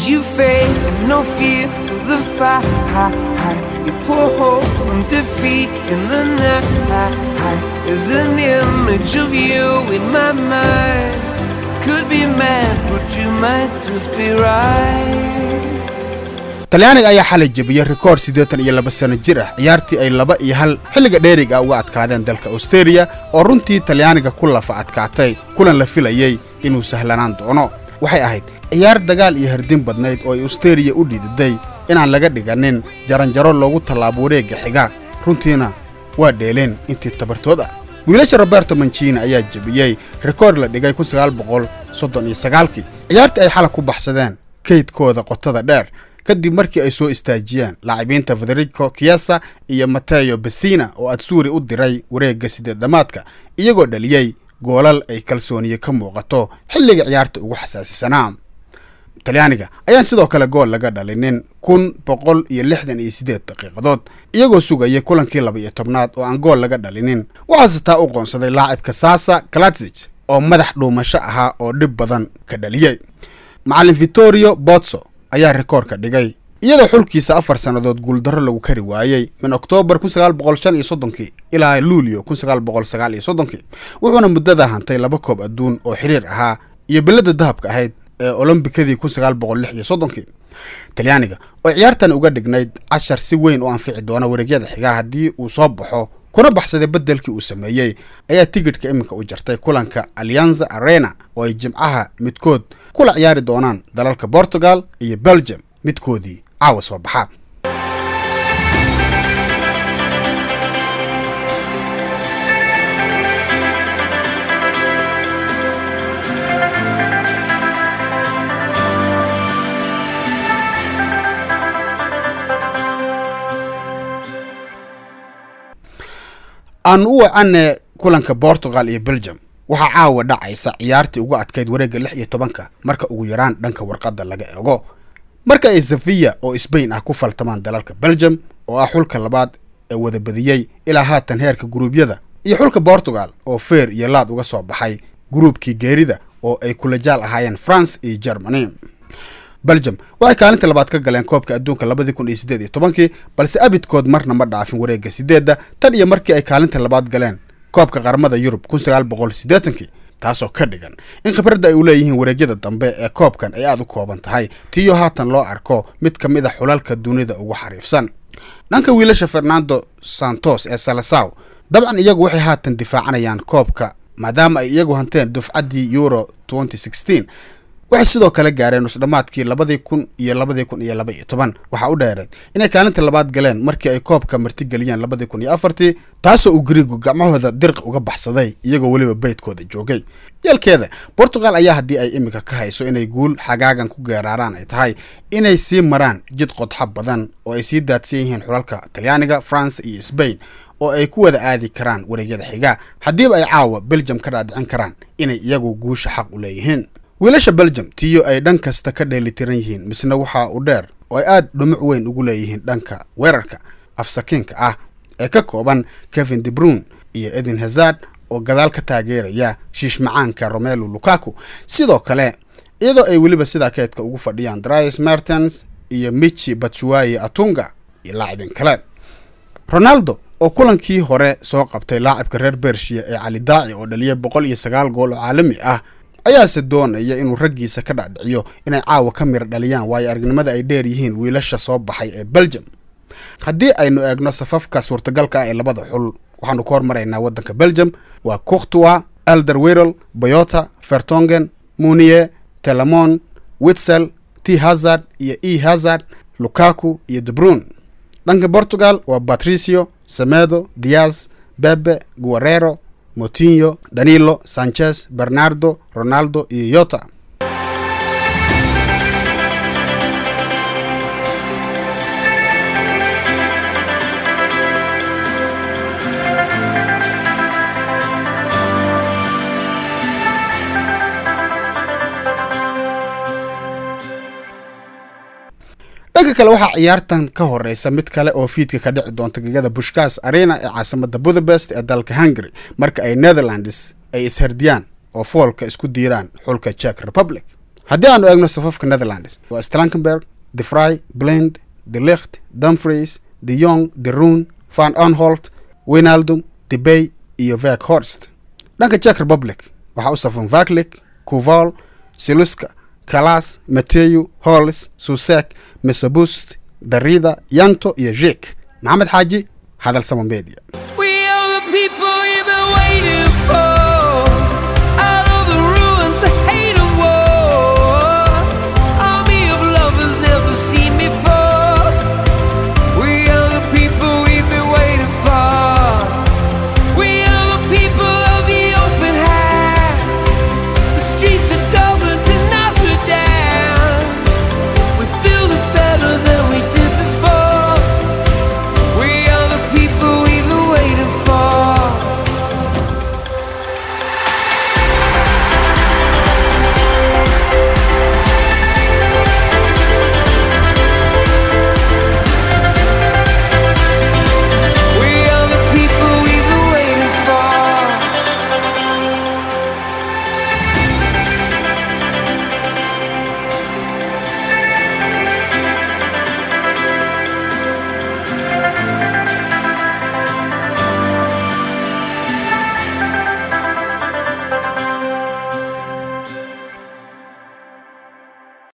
you fade and no fear for the fight. You pour hope from defeat in the night. There's an image of you in my mind. Could be mad, but you might just be right. talyaaniga ayaa xalay jebiyey rikoor siddeetan iyo laba sano jir ah ciyaartii ay laba iyo hal xilliga dheeriga uga adkaadeen dalka austeria oo runtii talyaaniga ku lafa adkaatay kulan la filayey inuu sahlanaan doono waxay ahayd ciyaar dagaal iyo hardin badnayd oo ay austeria u dhididay inaan laga dhiganin jaranjaro loogu tallaabo wareegga xiga runtiina waa dheeleen intii tabartood ah wiilasha roberto mancini ayaa jebiyey rikoor la dhigay kun sagaal boqol soddon iyo sagaalkii ciyaartii ay xalay ku baxsadeen kaydkooda qotada dheer kadib markii ay soo istaajiyeen laacibiinta federico kiesa iyo mateo besina oo adsuuri u diray wareegga sideedamaadka iyagoo dhaliyey goolal ay kalsooniye ka muuqato xilliga ciyaarta ugu xasaasisanaa talyaaniga ayaan sidoo kale gool laga dhalinin kun boqol iyo lixdan iyo siddeed daqiiqadood iyagoo sugayay kulankii laba iyo tobnaad oo aan gool laga dhalinin waxaase taa u qoonsaday laacibka sasa kalatsig oo madax dhuumasho ahaa oo dhib badan ka dhaliyey macallin vittorio botso ayaa rikoorka dhigay iyadoo xulkiisa afar sannadood guuldarro lagu kari waayey min oktoobar kun sagaal boqol shan iyo soddonkii ilaa luulyo kun sagaal boqol sagaal iyo soddonkii wuxuuna muddada hantay laba koob adduun oo xiriir ahaa iyo billadda dahabka ahayd ee olombikadii kun sagaal boqol lix iyo soddonkii talyaaniga oo ciyaartan uga dhignayd cashar si weyn u anfici doona wareegyada xigaa haddii uu soo baxo kuna baxsaday beddelkii uu sameeyey ayaa tigidhka iminka u jartay kulanka alianza arena oo ay jimcaha midkood kula ciyaari doonaan dalalka portugal iyo belgium midkoodii caawa soo baxa aan u wacane kulanka portugal iyo belgium waxaa caawa dhacaysa ciyaartii ugu adkayd wareegga lix iyo tobanka marka ugu yaraan dhanka warqadda laga ego marka ay safiya oo sbain ah ku faltamaan dalalka belgium oo ah xulka labaad ee wada badiyey ilaa haatan heerka guruubyada iyo xulka portugal oo feer iyo laad uga soo baxay guruubkii geerida oo ay kula jaal ahaayeen france iyo germany belgium waxay kaalinta labaad ka galeen koobka adduunka labadii kun iyo siddeed iyo tobankii balse abidkood marna ma dhaafin wareegga sideedda tan iyo markii ay kaalinta labaad galeen koobka qaramada yurub kun sagaal boqol siddeetankii taasoo ka dhigan in khibradda ay u leeyihiin wareegyada dambe ee koobkan ay aad u kooban tahay tiyo haatan loo arko mid ka mid a xulalka dunida ugu xariifsan dhanka wiilasha fernando santos ee salasaw dabcan iyagu waxay haatan difaacanayaan koobka maadaama ay iyagu hanteen dufcaddii euro waxay sidoo kale gaareen nusdhammaadkii labadii kun iyo labadii kun iyo laba iyo toban waxaa u dheereed inay kaalinta labaad galeen markii ay koobka martigeliyeen labadii kun iyo afartii taasoo uu gariigu gacmahooda dirq uga baxsaday iyagoo weliba beydkooda joogay yeelkeeda portugal ayaa haddii ay iminka ka hayso inay guul xagaagan ku geeraaraan ay tahay inay sii maraan jid qodxa badan oo ay sii daadsan yihiin xulalka talyaaniga france iyo sbain oo ay ku wada aadi karaan wareegyada xiga haddiiba ay caawa belgium ka dhaadhicin karaan inay iyagu guusha xaq u leeyihiin wiilasha belgium tiyo ay dhan kasta ka dheelitiran yihiin misna waxaa u dheer oo ay aad dhumuc weyn ugu leeyihiin dhanka weerarka afsakiinka ah ee ka kooban kevin debrun iyo edin hazard oo gadaal ka taageeraya shiishmacaanka romelu lukaku sidoo kale iyadoo ay weliba sidaa keedka ugu fadhiyaan dries mertens iyo michi batshuayi atunga iyo laacibin kale ronaldo oo kulankii hore soo qabtay laacibka reer bershiya ee cali daaci oo dhaliyay boqol iyo sagaal gool oo caalami ah ayaase doonaya inuu raggiisa ka dhacdhiciyo inay caawa ka mira dhaliyaan waayo aragnimada ay dheer yihiin wiilasha soo baxay ee belgium haddii aynu eegno safafka suurtagalka ah ee labada xul waxaanu ka hormaraynaa waddanka belgium waa courtois elder wirel boyota fertongen munier telemon witsel t hazard iyo e hazard lukaku iyo debrun dhanka portugal waa patricio semedo diaz bebe guerrero motinho danilo sanchez bernardo ronaldo iyo yota dhanka kale waxaa ciyaartan ka horeysa mid kale oo fiidka ka dhici doonta gegada bushkas arena ee caasimada budapest ee dalka hungary marka ay netherlands ay ishardiyaan oo foolka isku diiraan xulka czech republic haddii aanu eegno safafka netherlands waa strankenberg de fry blend de licht dumfries de yong de rune van onholt winaldum de bay iyo vek horst dhanka czech republic waxaa u safan vaklik kuval siluska kalas mateyu hols susek mesabust darida yanto iyo jek maxamed xaaji hadal sama media